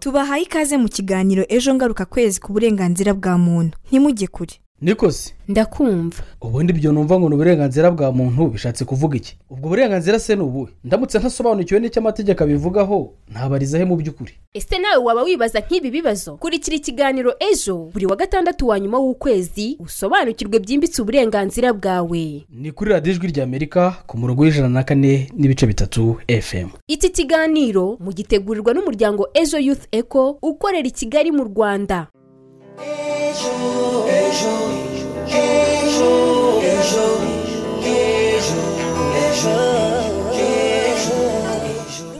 tubahaye ikaze mu kiganiro ejo ngaruka kwezi ku burenganzira bwa muntu ntimujye kure nikoze ndakumva ubundi ibyo numva ngo ni uburenganzira bwa muntu bishatse kuvuga iki ubwo burenganzira se ni ubuhe ndamutse ntasobanukiwe n'icyo amategeko abivugaho ntabariza he mu by'ukuri ese nawe waba wibaza nk'ibi bibazo kurikira ikiganiro ejo buri wa gatandatu wa nyuma w'ukwezi usobanukirwe byimbitse uburenganzira bwawe ni kuri radiyo ijwi ry'amerika ku murongo w'ijana na kane n'ibice bitatu efemu iki kiganiro mugitegurirwa n'umuryango ejo youth eco ukorera i kigali mu rwanda ejo ejo ejo ejo ejo ejo ejo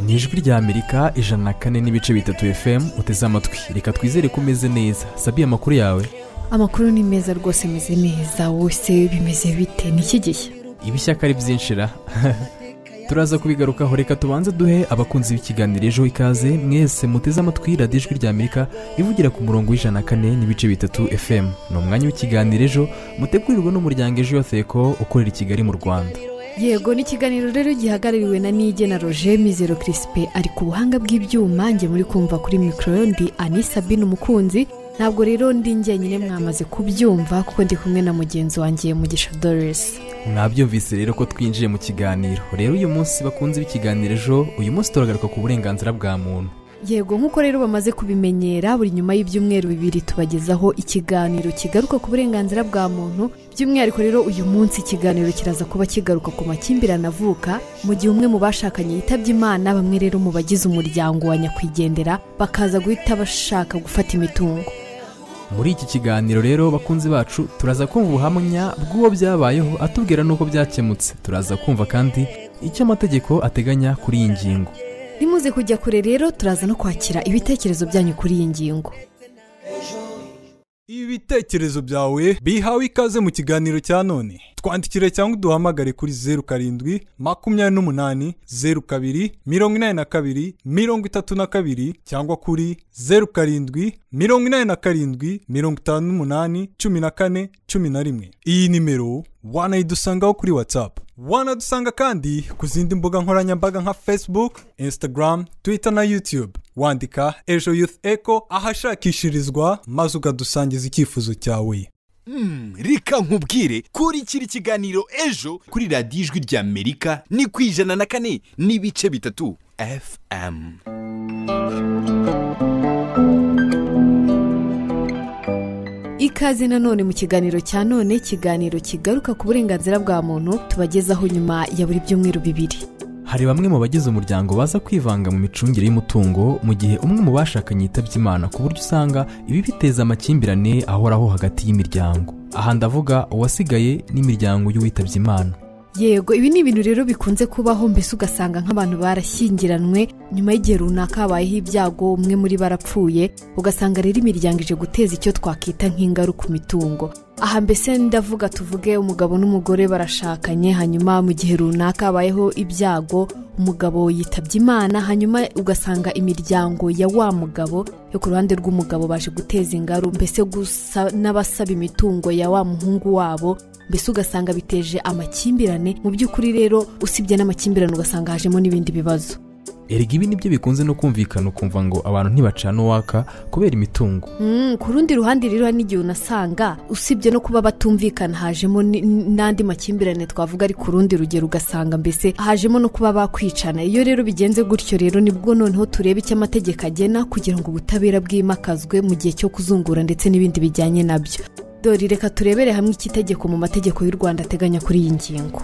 ni ijwi rya amerika ijana na kane n'ibice bitatu fm uteze amatwi reka twizere ko umeze neza sabiye amakuru yawe amakuru ni meza rwose ameze neza wose bimeze bite ni iki gihe ibishyaka ari byinshi ra turaza kubigarukaho reka tubanze duhe abakunzi b'ikiganiro ejo ikaze mwese muteze amatwi radiyo ijwi rya amerika ivugira ku murongo w'ijana na kane n'ibice bitatu fm ni umwanya w'ikiganiro ejo mutegurirwa n'umuryango ejo yoteko ukorera i kigali mu rwanda yego ni ikiganiro rero gihagarariwe na nige na roger mizero kirisipe ari ku buhanga bw'ibyuma njye muri kumva kuri mikoro ndi anisabine umukunzi ntabwo rero ndi njyenyine mwamaze kubyumva kuko ndi kumwe na mugenzi wanjye mugisha doresi mwabyumvise rero ko twinjiye mu kiganiro rero uyu munsi bakunze b'ikiganiro ejo uyu munsi turagaruka ku burenganzira bwa muntu yego nk'uko rero bamaze kubimenyera buri nyuma y'ibyumweru bibiri tubagezaho ikiganiro kigaruka ku burenganzira bwa muntu by'umwihariko rero uyu munsi ikiganiro kiraza kuba kigaruka ku makimbirane avuka mu gihe umwe mu bashakanye yitabye imana bamwe rero mu bagize umuryango wa nyakwigendera bakaza guhita bashaka gufata imitungo muri iki kiganiro rero bakunzi bacu turaza kumva ubuhamya bw'uwo byabayeho atubwira n'uko byakemutse turaza kumva kandi icyo amategeko ateganya kuri iyi ngingo nimuze kujya kure rero turaza no kwakira ibitekerezo byanyu kuri iyi ngingo ibitekerezo byawe bihawe ikaze mu kiganiro cya none twandikire cyangwa uduhamagare kuri zeru karindwi makumyabiri n'umunani zeru kabiri mirongo inani na kabiri mirongo itatu na kabiri cyangwa kuri zeru karindwi mirongo inani na karindwi mirongo itanu n'umunani cumi na kane cumi na rimwe iyi nimero wanayidusangaho kuri watsapu wanadusanga kandi ku zindi mbuga nkoranyambaga nka facebook instagram twitter na youtube wandika ejo youth echo ahashakishirizwa maze ukadusangiza icyifuzo cyawe Hmm, reka nkubwire kurikira ikiganiro ejo kuri radiyo ijwi ry'amerika ni ku ijana na kane n'ibice bitatu fm ikaze nanone mu kiganiro cya none ikiganiro kigaruka ku burenganzira bwa muntu tubagezaho nyuma ya buri byumweru bibiri hari bamwe mu bagize umuryango baza kwivanga mu micungire y'umutungo mu gihe umwe mu bashakanye yitabye imana ku buryo usanga ibi biteza amakimbirane ahoraho hagati y'imiryango aha ndavuga uwasigaye n'imiryango y'uwitabye imana yego ibi ni ibintu rero bikunze kubaho mbese ugasanga nk'abantu barashyingiranwe nyuma y'igihe runaka habayeho ibyago umwe muri barapfuye ugasanga rero imiryango ije guteza icyo twakwita nk'ingaruka ku mitungo aha mbese ndavuga tuvuge umugabo n'umugore barashakanye hanyuma mu gihe runaka habayeho ibyago umugabo yitabye imana hanyuma ugasanga imiryango ya wa mugabo yo ku ruhande rw'umugabo baje guteza ingaru mbese gusa n'abasaba imitungo ya wa muhungu wabo mbese ugasanga biteje amakimbirane mu by'ukuri rero usibye n'amakimbirane ugasanga hajemo n'ibindi bibazo erega ibi nibyo bikunze no kumvikana ukumva ngo abantu ntibacana uwaka kubera imitungo Mm, ku rundi ruhande rero hari n'igihe unasanga usibye no kuba batumvikana hajemo ni- n'andi makimbirane twavuga ari ku rundi rugero ugasanga mbese hajemo no kuba bakwicana iyo rero bigenze gutyo rero nibwo noneho tureba icyo amategeko agena kugira ngo ubutabera bwimakazwe mu gihe cyo kuzungura ndetse n'ibindi bijyanye nabyo dore reka turebere hamwe iki tegeko mu mategeko y'u rwanda ateganya kuri iyi ngingo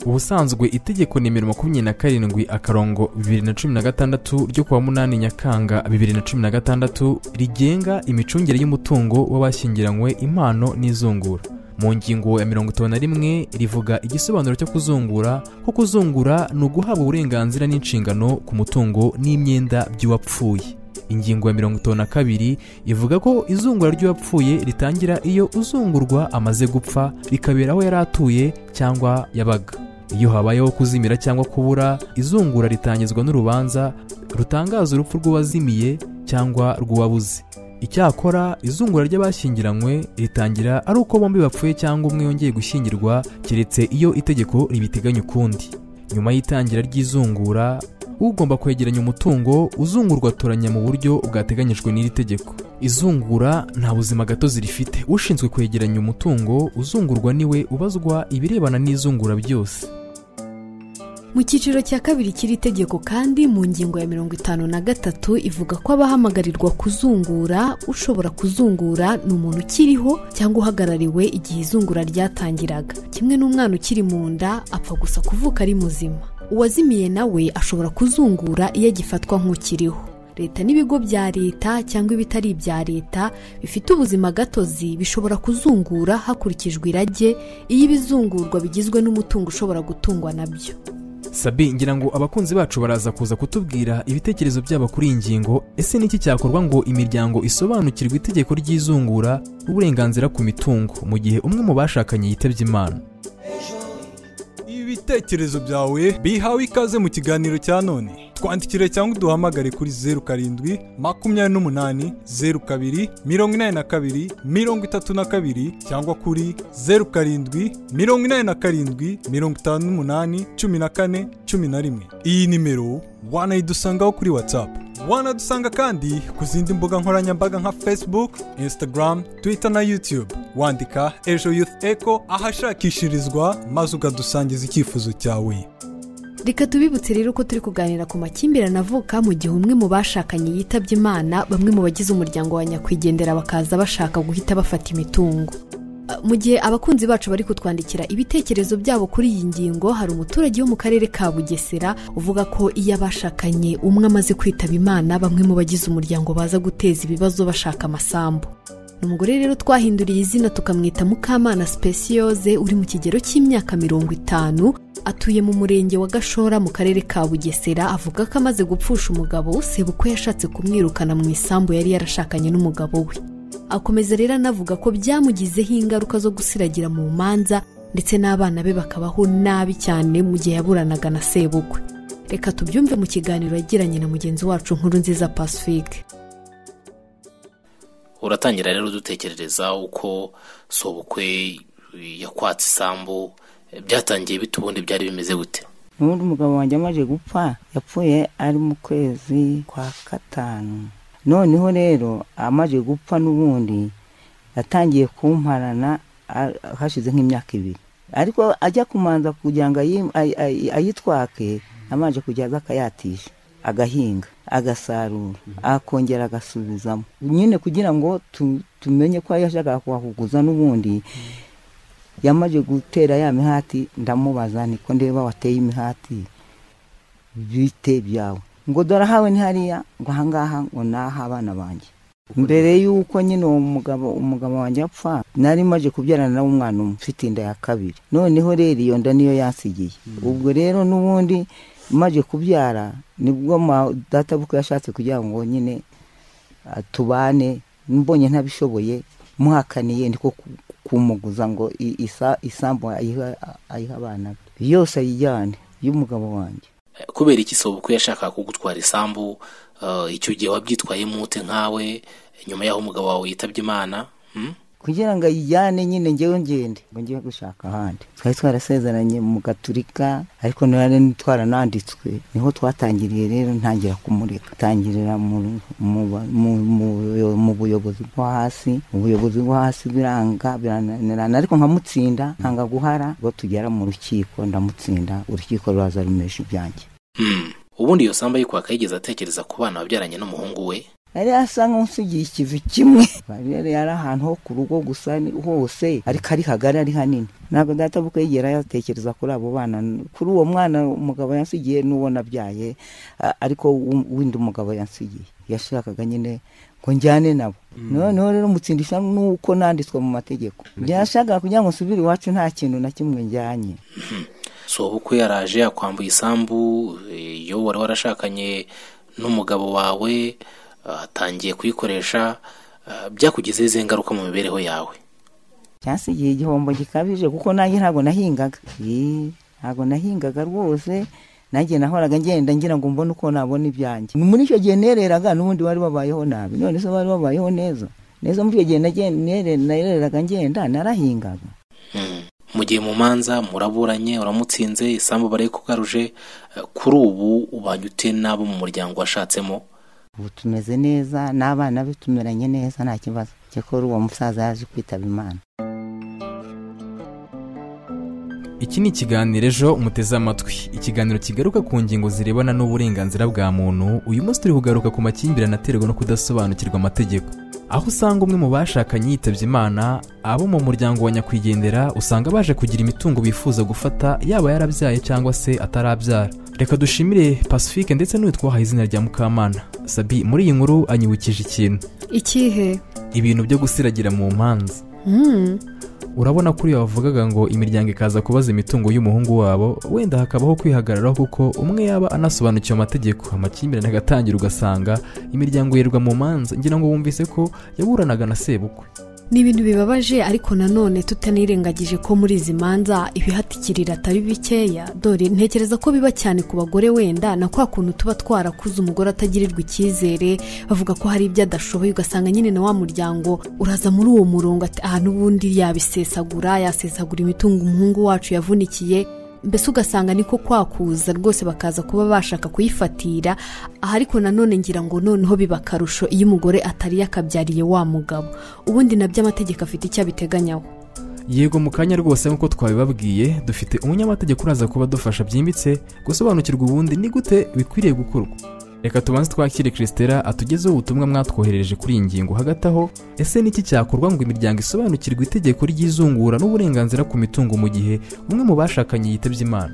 ubusanzwe itegeko nimero makumyabiri na karindwi akarongo bibiri na cumi na gatandatu ryo kuwa munani nyakanga bibiri na cumi na gatandatu rigenga imicungire y'umutungo w'abashyingiranywe impano n'izungura mu ngingo ya mirongo itanu na rimwe rivuga igisobanuro cyo kuzungura ko kuzungura ni uguhabwa uburenganzira n'inshingano ku mutungo n'imyenda by'uwapfuye ingingo ya mirongo itanu na kabiri ivuga ko izungura ry'uwapfuye ritangira iyo uzungurwa amaze gupfa rikabera aho yari atuye cyangwa yabaga iyo habayeho kuzimira cyangwa kubura izungura ritangizwa n'urubanza rutangaza urupfu rw'uwazimiye cyangwa rw'uwabuze icyakora izungura ry'abashyingiranywe ritangira ari uko bombi bapfuye cyangwa umwe yongeye gushyingirwa keretse iyo itegeko ribiteganya ukundi nyuma y'itangira ry'izungura ugomba kwegeranya umutungo uzungurwa atoranya mu buryo bwateganyijwe n'iri tegeko izungura nta buzima gatozi rifite ushinzwe kwegeranya umutungo uzungurwa niwe ubazwa ibirebana n'izungura byose mu cyiciro cya kabiri cy'iri tegeko kandi mu ngingo ya mirongo itanu na gatatu ivuga ko abahamagarwa kuzungura ushobora kuzungura ni umuntu ukiriho cyangwa uhagarariwe igihe izungura ryatangiraga kimwe n'umwana ukiri mu nda apfa gusa kuvuka ari muzima uwazimiye nawe ashobora kuzungura iyo agifatwa nk'ukiriho leta n'ibigo bya leta cyangwa ibitari ibya leta bifite ubuzima gatozi bishobora kuzungura hakurikijwe irage iyo ibizungurwa bigizwe n'umutungo ushobora gutungwa nabyo sabi ngira ngo abakunzi bacu baraza kuza kutubwira ibitekerezo byabo kuri iyi ngingo ese niki cyakorwa ngo imiryango isobanukirwe itegeko ry'izungura uburenganzira ku mitungo mu gihe umwe mu bashakanye yitabye imana ibitekerezo byawe bihawe ikaze mu kiganiro cya none twandikire cyangwa uduhamagare kuri zeru karindwi makumyabiri n'umunani zeru kabiri mirongo inani na kabiri mirongo itatu na kabiri cyangwa kuri zeru karindwi mirongo inani na karindwi mirongo itanu n'umunani cumi na kane cumi na rimwe iyi nimero wanayidusangaho kuri watsapu wanadusanga kandi ku zindi mbuga nkoranyambaga nka facebook instagram twitter na youtube wandika ejo youth echo ahashakishirizwa maze ukadusangiza icyifuzo cyawe reka tubibutse rero ko turi kuganira ku makimbirane avuka mu gihe umwe mu bashakanye yitabye imana bamwe mu bagize umuryango wa nyakwigendera bakaza bashaka guhita bafata imitungo Uh, mu gihe abakunzi bacu bari kutwandikira ibitekerezo byabo kuri iyi ngingo hari umuturage wo mu karere ka bugesera uvuga ko iyo abashakanye umwe amaze kwitaba imana bamwe mu bagize umuryango baza guteza ibibazo bashaka amasambu ni umugore rero twahinduriye izina tukamwita mukamana spesiyoze uri mu kigero cy'imyaka mirongo itanu atuye mu murenge wa gashora mu karere ka bugesera avuga ko amaze gupfusha umugabo sebukwe yashatse kumwirukana mu isambu yari yarashakanye n'umugabo we akomeza rero anavuga ko byamugizeho ingaruka zo gusiragira mu manza ndetse n'abana be bakabaho nabi cyane mu gihe yaburanaga na sebukwe reka tubyumve mu kiganiro yagiranye na mugenzi wacu nkuru nziza pacifique uratangira rero udutekerereza uko sobukwe yakwatse isambu byatangiye bite ubundi byari bimeze gute n'ubundi umugabo wanjye amaze gupfa yapfuye ari mu kwezi kwa gatanu noneho rero amaze gupfa n'ubundi yatangiye kumparana a- hashize nk'imyaka ibiri ariko ajya kumanza kugira ngo ayi- ay- ay- ayitwake amaze kujya aza akayatisha agahinga agasarura akongera agasubizamo nyine kugira ngo tu- tumenye ko yashakaga kuhahuguza n'ubundi yamaze gutera ya mihati ndamubaza niko ndeba wateye imihati bite byawe ngo dore ahawe ni hariya ngo ahangaha ngo naha abana banjye mbere y'uko nyine uwo mugabo umugabo wanjye apfa nari maze kubyarana nawe umwana umwe mfite inda ya kabiri noneho rero iyo nda niyo yansigiye ubwo rero n'ubundi maze kubyara nibwo ma- databukwe yashatse kugira ngo nyine ah, tubane mbonye ntabishoboye muhakaniye ndiko ku- kumuguza ngo i- isa- isambu ayiha ayiha abana be yose ayijyane y'umugabo wanjye Eh, kubera iki sobukwe yashakaga kugutwara isambu eh, icyo gihe wabyitwayemo ute nkawe nyuma y'aho umugabo wawe yitabye imana hmm? kugira ngo ayijyane nyine ngewe ngende ngo ngiye gushaka ahandi twari twarasezeranye mu gaturika ariko nari twarananditswe niho twatangiriye rero ntangira kumureka tangirira mu- mu ba- mu- mu- mu buyobozi bwo hasi ubuyobozi bwo hasi biranga birananirana ariko nkamutsinda nkanga guhara ngo tugera mu rukiko ndamutsinda urukiko ruraza rumesha ibyanjye Hmm. ubundi iyo sambu ayikwaka yigeze atekereza ku bana babyaranye n'umuhungu we yari asa nk'usigiye ikivi kimwe rero yari ahantu ho ku rugo gusa ni- hose ariko ari hagari ari hanini ntabwo data bukwe yigera yatekereza kuri abo bana kuri uwo mwana umugabo yansigiye n'uwo nabyaye a- ariko w'u- w'undi mugabo yansigiye yashakaga nyine ngo njyane nabo noneho rero mutsindisha n'uko nanditswe mu mategeko byashakaga kugira ngo nsubire iwacu nta kintu na kimwe njyanye sobukwe yaraje yakwambuye isambu eh, iyo wari warashakanye n'umugabo wawe eh, atangiye kuyikoresha eh, byakugizeho izihe ngaruka mu mibereho yawe cyasigiye igihombo gikabije kuko nanjye ntabwo nahingaga Yee, ntabwo nahingaga rwose nanjye nahoraga ngenda ngira ngo mbone uko nabona ibyanjye Ni muri icyo gihe nereraga n'ubundi bari babayeho nabi none se bari babayeho neza neza muri icyo gihe nagen- nere- nereraga ngenda narahingaga Hmm. mu gihe mu manza muraburanye uramutsinze isambu barayikugaruje eh, kuri ubu ubanye ute n'abo mu muryango washatsemo ubu tumeze neza n'abana be tumeranye neza nta kibazo cyakora uwo musaza yaje kwitaba imana iki ni ikiganiro ejo muteze amatwi ikiganiro kigaruka ku ngingo zirebana n'uburenganzira bwa muntu uyu munsi turi kugaruka ku makimbirane aterwa no kudasobanukirwa amategeko aho usanga umwe mu bashakanye yitabye imana abo mu muryango wa nyakwigendera usanga baje kugira imitungo bifuza gufata yaba yarabyaye cyangwa se atarabyara reka dushimire pacifique ndetse n'uyu twahaye izina rya mukamana sabi muri iyi nkuru anyibukije ikintu ikihe ibintu byo gusiragira mu mpanza Hmm. urabona kuri wavugaga ngo imiryango ikaza kubaza imitungo y'umuhungu wabo wenda hakabaho kwihagararaho kuko umwe yaba anasobanukiwe amategeko amakimbirane agatangira ugasanga imiryango yerwa mu manza ngira ngo wumvise ko yaburanaga na sebukwe ni ibintu bibabaje ariko nanone tutanirengagije ko muri izi manza ibihatikirira atari bikeya dore ntekereza ko biba cyane ku bagore wenda na kwa kuntu tuba twarakuze umugore atagirirwa icyizere bavuga ko hari ibyo adashoboye ugasanga nyine na wa muryango uraza muri uwo murongo ati aha n'ubundi yabisesagura yasesagura imitungo umuhungu wacu yavunikiye mbese ugasanga niko kwakuza rwose bakaza kuba bashaka kuyifatira aha ariko nanone ngira ngo noneho biba akarusho iyo umugore atari yakabyariye wa mugabo ubundi nabyo amategeko afite icyo abiteganyamo yego mu kanya rwose nk'uko twabibabwiye dufite umunyamategeko uraza kuba adufasha byimbitse gusobanukirwa ubundi ni gute bikwiriye gukorwa reka tubanze twakire christela atugezeho ubutumwa mwatwoherereje kuri iyi ngingo hagati aho ese niki cyakorwa ngo imiryango isobanukirwe itegeko ry'izungura n'uburenganzira ku mitungo mu gihe umwe mu bashakanye yitabye imana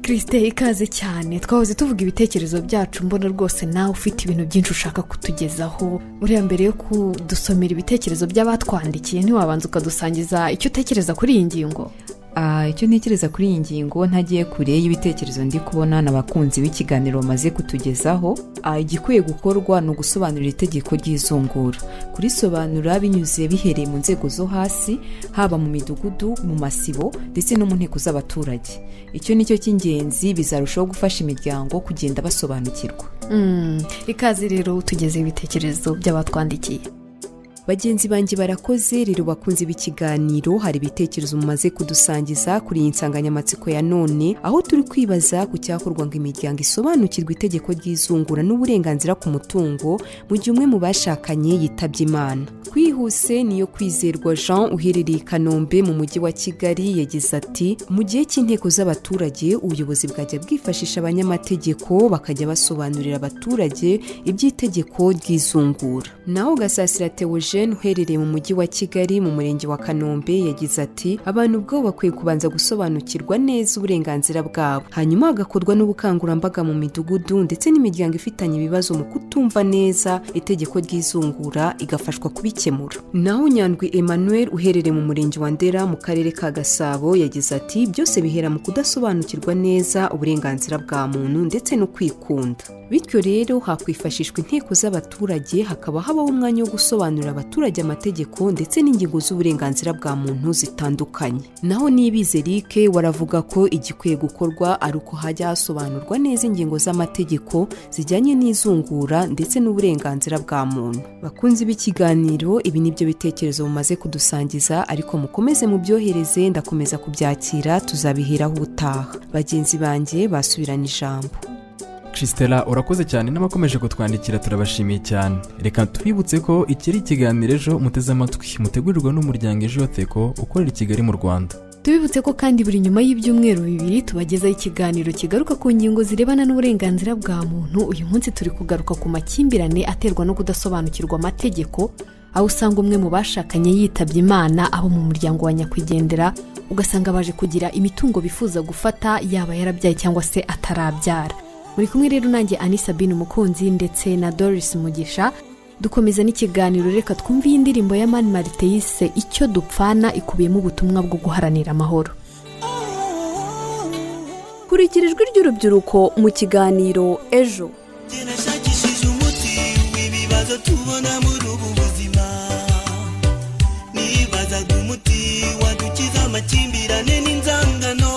kirisite ikaze cyane twahoze tuvuga ibitekerezo byacu mbona rwose nawe ufite ibintu byinshi ushaka kutugezaho buriya mbere yo kudusomera ibitekerezo by'abatwandikiye ntiwabanza ukadusangiza icyo utekereza kuri iyi ngingo Ah, icyo ntekereza kuri iyi ngingo ntagiye kure y'ibitekerezo ndi kubona n'abakunzi b'ikiganiro bamaze kutugezaho Ah, igikwiye gukorwa ni ugusobanurira itegeko ry'izungura kurisobanura binyuze bihereye mu nzego zo hasi haba mu midugudu mu masibo ndetse no mu nteko z'abaturage icyo ni cyo cy'ingenzi bizarushaho gufasha imiryango kugenda basobanukirwa Mm, ikaze rero utugezeho ibitekerezo by'abatwandikiye bagenzi banjye barakoze rero bakunze b'ikiganiro hari ibitekerezo mumaze kudusangiza kuri iyi nsanganyamatsiko ya none aho turi kwibaza ku cyakorwa ngo imiryango isobanukirwe itegeko ry'izungura n'uburenganzira ku mutungo mu gihe umwe mu bashakanye yitabye imana kwihuse niyo kwizerwa jean uherereye i kanombe mu mujyi wa kigali yagize ati mu gihe cy'inteko z'abaturage ubuyobozi bwajya bwifashisha abanyamategeko bakajya basobanurira abaturage iby'itegeko ry'izungura naho gasasira Theogene uherereye mu mujyi wa Kigali mu murenge wa Kanombe yagize ati abantu ubwabo bakwiye kubanza gusobanukirwa neza uburenganzira bwabo hanyuma hagakorwa n'ubukangurambaga mu midugudu ndetse n'imiryango ifitanye ibibazo mu kutumva neza itegeko ry'izungura igafashwa kubikemura naho Nyandwi Emmanuel uherereye mu murenge wa Ndera mu karere ka Gasabo yagize ati byose bihera mu kudasobanukirwa neza uburenganzira bwa muntu ndetse no kwikunda bityo rero hakwifashishwa inteko z'abaturage hakaba habaho umwanya wo gusobanurira abaturage amategeko ndetse n'ingingo z'uburenganzira bwa muntu zitandukanye naho nibize rike waravuga ko igikwiye gukorwa ari uko hajya hasobanurwa neza ingingo z'amategeko zijyanye n'izungura ndetse n'uburenganzira bwa muntu bakunzi b'ikiganiro ibi ni byo bitekerezo mumaze kudusangiza ariko mukomeze mubyohereze ndakomeza kubyakira tuzabiheraho ubutaha bagenzi banjye basubirana ijambo christela urakoze cyane n'abakomeje kutwandikira turabashimiye cyane reka twibutse ko iki ari ikiganiro ejo muteze amatwi mutegurirwa n'umuryango ejo yoteko ukorera i kigali mu rwanda tubibutse ko kandi buri nyuma y'ibyumweru bibiri tubagezaho ikiganiro kigaruka ku ngingo zirebana n'uburenganzira bwa muntu uyu munsi turi kugaruka ku makimbirane aterwa no kudasobanukirwa amategeko aho usanga umwe mu bashakanye yitabye imana abo mu muryango wa nyakwigendera ugasanga baje kugira imitungo bifuza gufata yaba yarabyaye cyangwa se atarabyara muri kumwe rero nanjye ani sabine umukunzi ndetse na doris mugisha dukomeza n'ikiganiro reka twumve iyi ndirimbo ya mani marite yise icyo dupfana ikubiyemo ubutumwa bwo guharanira amahoro kurikira ijwi ry'urubyiruko mu kiganiro ejo nashakishije umuti w'ibibazo tubona muri ubu buzima nibazaga umuti wadukiza amakimbirane n'inzangano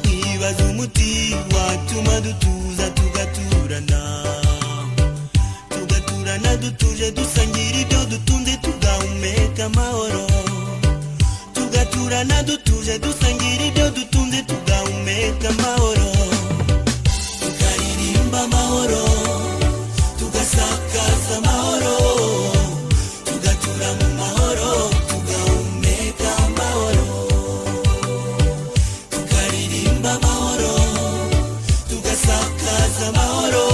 nibaza umuti watuma dutuza tugaturana tugaturana dutuje dusangira ibyo dutunze tugahumeka amahoro tugatura turana dutuje dusangira ibyo dutunze tugahumeka amahoro tukaririmba amahoro tugasakaza amahoro tugatura mu mahoro tugahumeka amahoro tukaririmba amahoro tugasakaza amahoro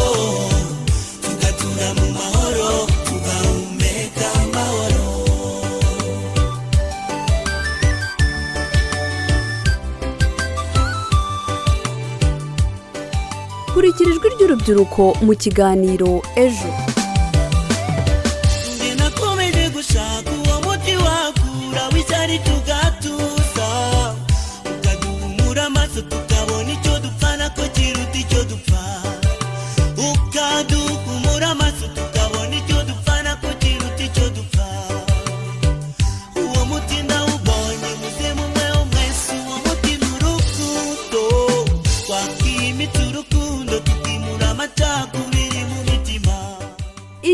tugatura mu mahoro tugahumeka amahoro kurikira ijwi ry'urubyiruko mu kiganiro ejo Njye nakomeje gushaka uwo muti wakura w'icyari tugatuza ukaduhumura amaso tukabona icyo dupfana ko kiruta icyo dupfa ukaduhumura amaso tukabona icyo dupfana ko kiruta icyo dupfa uwo muti ndawubonye muzimu mwe wo mwese uwo muti ni urukundo twakwimita urukundo tukimura amacakubiri mu mitima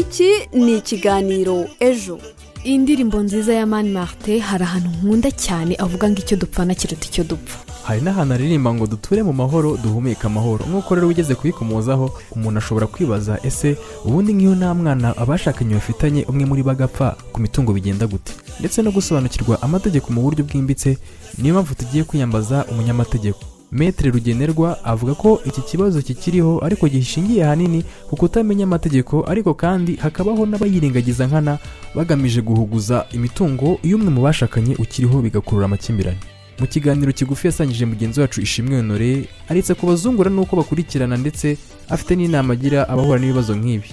iki ni ikiganiro ejo iyi ndirimbo nziza ya mani marite hari ahantu nkunda cyane avuga ngo icyo dupfana kiruta icyo dupfa hari n'ahantu aririmba ngo duture mu mahoro duhumeke amahoro nk'uko rero ugeze kuyikomozaho umuntu ashobora kwibaza ese ubundi nk'iyo nta mwana abashakanye bafitanye umwe muri bo agapfa ku mitungo bigenda gute ndetse no gusobanukirwa amategeko mu buryo bwimbitse niyo mpamvu tugiye kwiyambaza umunyamategeko Maître rugenerwa avuga ko iki kibazo kikiriho ariko gishingiye ahanini ku kutamenya amategeko ariko kandi hakabaho n'abayirengagiza nkana bagamije guhuguza imitungo iyo umwe mu bashakanye ukiriho bigakurura amakimbirane mu kiganiro kigufi yasangije mugenzi wacu ishimwe honore aretse kubazungura n'uko bakurikirana ndetse afite n'inama agira abahura n'ibibazo nk'ibi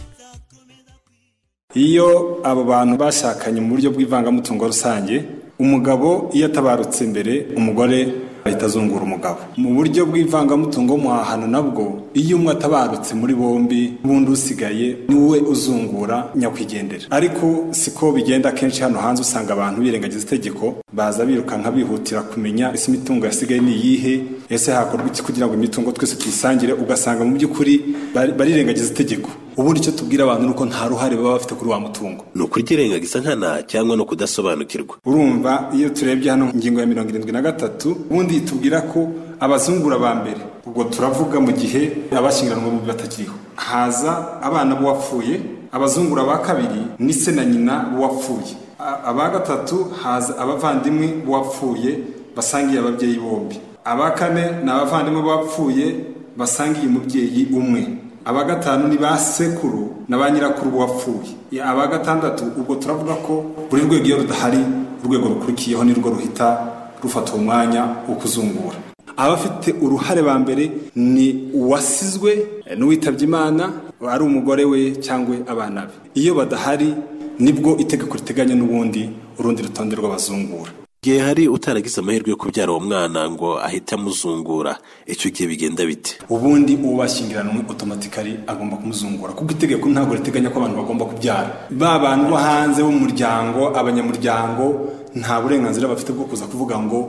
iyo abo bantu bashakanye mu buryo bw'ivangamutungo rusange umugabo iyo atabarutse imbere umugore ahita azungura umugabo mu buryo bw'ivangamutungo muhahano nabwo iyo umwe atabarutse muri bombi ubundi usigaye niwe uzungura nyakwigendera ariko siko bigenda akenshi hano hanze usanga abantu birengagiza itegeko baza birukanka bihutira kumenya ese imitungo yasigaye ni iyihe ese hakorwa iki kugira ngo imitungo twese tuyisangire ugasanga mu by'ukuri bari- barirengagiza itegeko ubundi icyo tubwira abantu ni uko nta ruhare baba bafite kuri wa mutungo ni ukutirengagiza nkana cyangwa ni ukudasobanukirwa urumva iyo turebye hano ingingo ya mirongo irindwi na gatatu ubundi tubwira ko abazungura ba mbere ubwo turavuga mu gihe abashyingiranwa bombi batakiriho haza abana b'uwapfuye abazungura ba kabiri ni se na nyina b'uwapfuye A- aba gatatu haza abavandimwe b'uwapfuye basangiye ababyeyi bombi aba kane ni abavandimwe b'uwapfuye basangiye umubyeyi umwe aba gatanu ni ba sekuru na ba nyirakuru b'uwapfuye Ya, aba gatandatu ubwo turavuga ko buri rwego iyo rudahari urwego rukurikiyeho nirwo ruhita rufata uwo mwanya wo kuzungura abafite uruhare ba mbere ni uwasizwe eh, n'uwitabye imana ari umugore we cyangwa abana be iyo badahari nibwo itegeko riteganya n'ubundi urundi rutonde rw'abazungura igihe hari utaragize amahirwe yo kubyara uwo mwana ngo ahite amuzungura icyo gihe bigenda bite ubundi uwo bashyingiranwe otomatikari agomba kumuzungura kuko itegeko ntabwo riteganya ko abantu bagomba kubyara ba bantu bo hanze b'umuryango abanyamuryango nta burenganzira bafite bwo kuza kuvuga ngo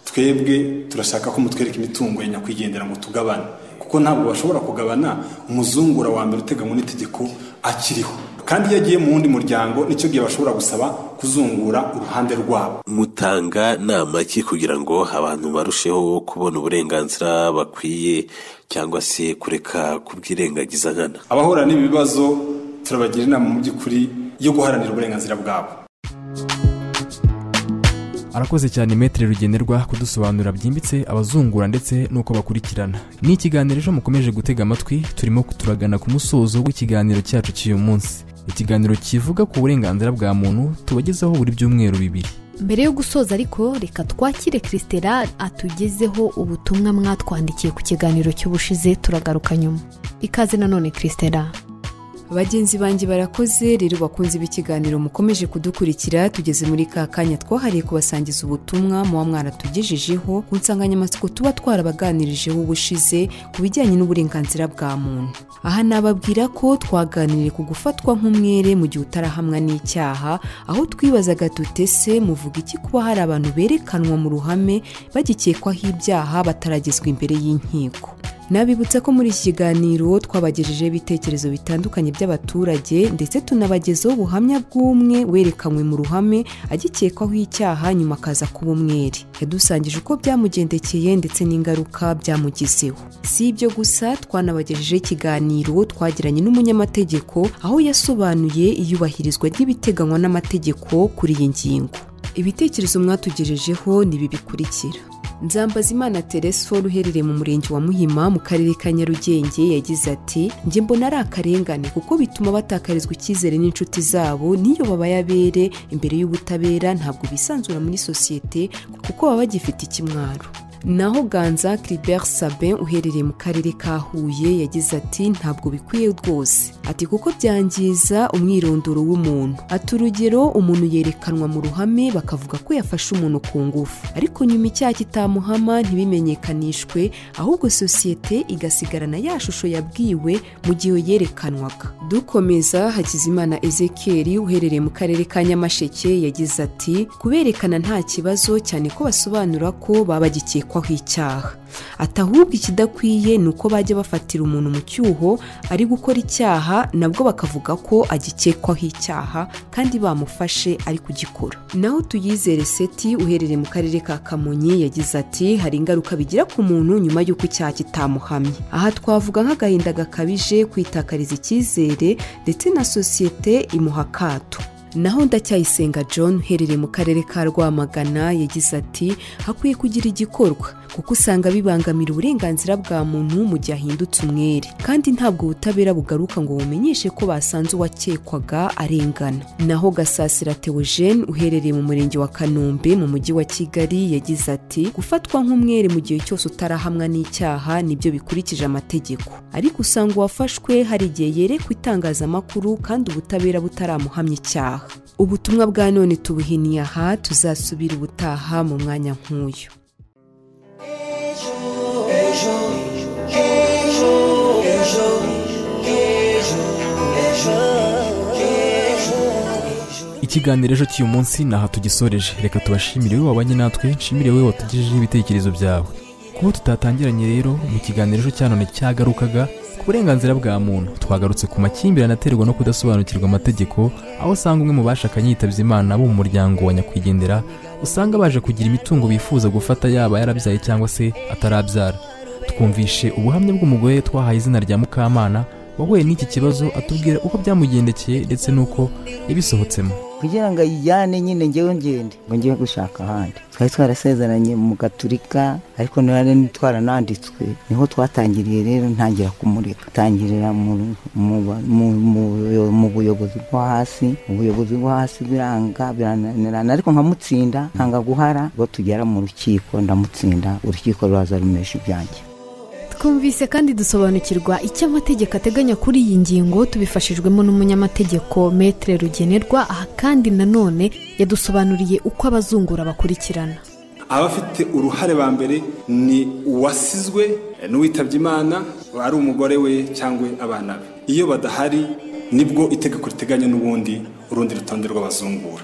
twebwe turashaka ko mutwereka imitungo ya nyakwigendera ngo tugabane kuko ntabwo bashobora kugabana umuzungura wa mbere uteganywa n'itegeko akiriho kandi iyo agiye mu wundi muryango nicyo gihe bashobora gusaba kuzungura uruhande rwabo mutanga nama ki kugira ngo abantu barusheho kubona uburenganzira bakwiye cyangwa se kureka kubwirengagiza nkana abahura n'ibi bibazo turabagira inama mu by'ukuri yo guharanira uburenganzira bwabo arakoze cyane Maître rugenerwa kudusobanurira byimbitse abazungura ndetse n'uko bakurikirana ni ikiganiro ejo mukomeje gutega amatwi turimo turagana ku musozo w'ikiganiro cyacu cy'uyu munsi ikiganiro kivuga ku burenganzira bwa muntu tubagezaho buri byumweru bibiri mbere yo gusoza ariko reka twakire christela atugezeho ubutumwa mwatwandikiye ku kiganiro cy'ubushize turagaruka nyuma ikaze nanone christela bagenzi banjye barakoze rero bakunze b'ikiganiro mukomeje kudukurikira tugeze muri ka kanya twahariye kubasangiza ubutumwa muba mwaratugejejeho ku nsanganyamatsiko tuba twarabaganirijeho ubushize ku bijyanye n'uburenganzira bwa muntu aha nababwira ko twaganiriye ku gufatwa nk'umwere mu gihe utarahamwa n'icyaha aho twibazaga dute se muvuga iki kuba hari abantu berekanwa mu ruhame bagikekwaho ibyaha bataragezwa imbere y'inkiko nabibutsa ko muri iki kiganiro twabagejejeho ibitekerezo bitandukanye by'abaturage ndetse tunabagezaho ubuhamya bw'umwe werekanywe mu ruhame agikekwaho icyaha nyuma akaza kuba umwere yadusangije uko byamugendekeye ndetse n'ingaruka byamugizeho si ibyo gusa twanabagejejeho ikiganiro twagiranye n'umunyamategeko aho yasobanuye iyubahirizwa ry'ibiteganywa n'amategeko kuri iyi ngingo ibitekerezo mwatugejejeho ni ibi bikurikira nzambazimana teresiforo uherereye mu murenge wa muhima mu karere ka nyarugenge yagize ati njye mbona ari akarengane kuko bituma batakarizwa icyizere n'inshuti zabo n'iyo babaye abere imbere y'ubutabera ntabwo bisanzura muri sosiyete kuko baba bagifite ikimwaro naho ganza kiriberi sabin uherereye mu karere ka huye yagize ati ntabwo bikwiye rwose ati kuko byangiza umwirondoro w'umuntu ati urugero umuntu yerekanwa mu ruhame bakavuga ko yafashe umuntu ku ngufu ariko nyuma icyaha kitamuhama ntibimenyekanishwe ahubwo sosiyete igasigarana ya shusho yabwiwe mu gihe yerekanwaga dukomeza hakizimana ezekeri uherereye mu karere ka nyamasheke yagize ati kuberekana nta kibazo cyane ko basobanura ko baba bagikekwa bakekwaho icyaha ati ahubwo ikidakwiye ni uko bajya bafatira umuntu mu cyuho ari gukora icyaha nabwo bakavuga ko agikekwaho icyaha kandi bamufashe ari kugikora naho tuyizere seti uherereye mu karere ka kamonyi yagize ati hari ingaruka bigira ku muntu nyuma y'uko icyaha kitamuhamye aha twavuga nk'agahinda gakabije kwitakariza icyizere ndetse na sosiyete imuha akato naho ndacyayisenga john uherereye mu karere ka rwamagana yagize ati hakwiye kugira igikorwa kuko usanga bibangamira uburenganzira bwa muntu mu gihe ahindutse umwere kandi ntabwo ubutabera bugaruka ngo bumenyeshe ko basanze uwakekwaga arengana naho gasasira teogene uherereye mu murenge wa kanombe mu mujyi wa kigali yagize ati gufatwa nk'umwere mu gihe cyose utarahamwa n'icyaha nibyo bikurikije amategeko ariko usanga uwafashwe hari igihe yerekwa itangazamakuru kandi ubutabera butaramuhamya icyaha ubutumwa bwa none tubuhiniye aha tuzasubira ubutaha mu mwanya nk'uyu ejo ejo ejo ejo ejo ikiganiro ejo cy'uyu munsi ni aha tugisoreje reka tubashimire wowe wabanye natwe nshimire wowe watugejejeho ibitekerezo byawe kuba tutatangiranye rero mu kiganiro ejo cyanone cyagarukaga ku burenganzira bwa muntu twagarutse ku makimbirane aterwa no kudasobanukirwa amategeko aho usanga umwe mu bashakanye yitabye imana bo mu muryango wa nyakwigendera usanga baje kugira imitungo bifuza gufata yaba yarabyaye cyangwa se atarabyara twumvishe ubuhamya bw'umugore twahaye izina rya mukamana wahuye n'iki kibazo atubwira uko byamugendekeye ndetse n'uko yabisohotsemo kugira ngo ayijyane nyine ngewe ngende ngo ngiye gushaka ahandi twari twarasezeranye mu gaturika ariko nari twarananditswe niho twatangiriye rero ntangira kumureka tangirira mu- mu- mu- mu- mu buyobozi bwo hasi ubuyobozi bwo hasi biranga birananirana ariko nkamutsinda nkanga guhara ngo tugera mu rukiko ndamutsinda urukiko ruraza rumesha ibyanjye twumvise kandi dusobanukirwa icyo amategeko ateganya kuri iyi ngingo tubifashijwemo n'umunyamategeko metere rugenerwa aha kandi nanone yadusobanuriye uko abazungura bakurikirana abafite uruhare ba mbere ni uwasizwe n'uwitabye imana ari umugore we cyangwa abana be iyo badahari nibwo itegeko riteganya n'ubundi urundi rutonde rw'abazungura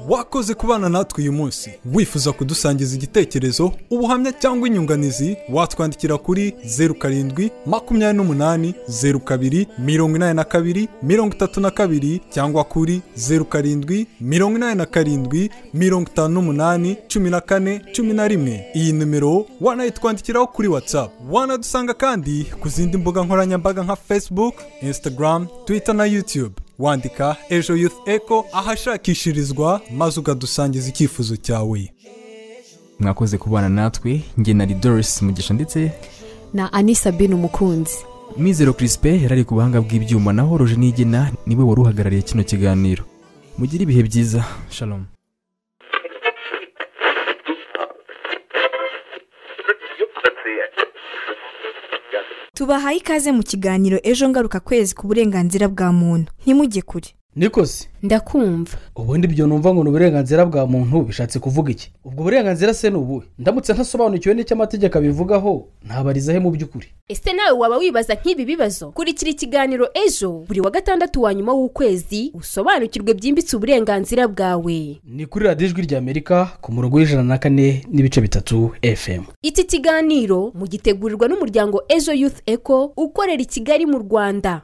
wakoze kubana natwe uyu munsi wifuza kudusangiza igitekerezo ubuhamya cyangwa inyunganizi watwandikira kuri zeru karindwi makumyabiri n'umunani zeru kabiri mirongo inani na kabiri mirongo itatu na kabiri cyangwa kuri zeru karindwi mirongo inani na karindwi mirongo itanu n'umunani cumi na kane cumi na rimwe iyi nimero wanayitwandikiraho kuri whatsapp wanadusanga kandi ku zindi mbuga nkoranyambaga nka facebook instagram twitter na youtube wandika ejo youth echo ahashakishirizwa maze ukadusangiza icyifuzo cyawe mwakoze kubana natwe njye na doris mugisha ndetse na anisabine umukunzi mwizero kirisipe yarari ku buhanga bw'ibyuma naho roje nigena niwe wari uhagarariye kino kiganiro mugire ibihe byiza shalom tubahaye ikaze mu kiganiro ejo ngaruka kwezi ku burenganzira bwa muntu ntimujye kure niko se ndakumva ubundi ibyo numva ngo ni uburenganzira bwa muntu bishatse kuvuga iki ubwo burenganzira se ni ubuhe ndamutse ntasobanukiwe n'icyo amategeko abivugaho ntabarizahe mu by'ukuri ese nawe waba wibaza nk'ibi bibazo kurikira ikiganiro ejo buri wa gatandatu wa nyuma w'ukwezi usobanukirwe byimbitse uburenganzira bwawe ni kuri radiyo ijwi ry'amerika ku murongo w'ijana na kane n'ibice bitatu fm iki kiganiro mugitegurirwa n'umuryango ejo youth eco ukorera i kigali mu rwanda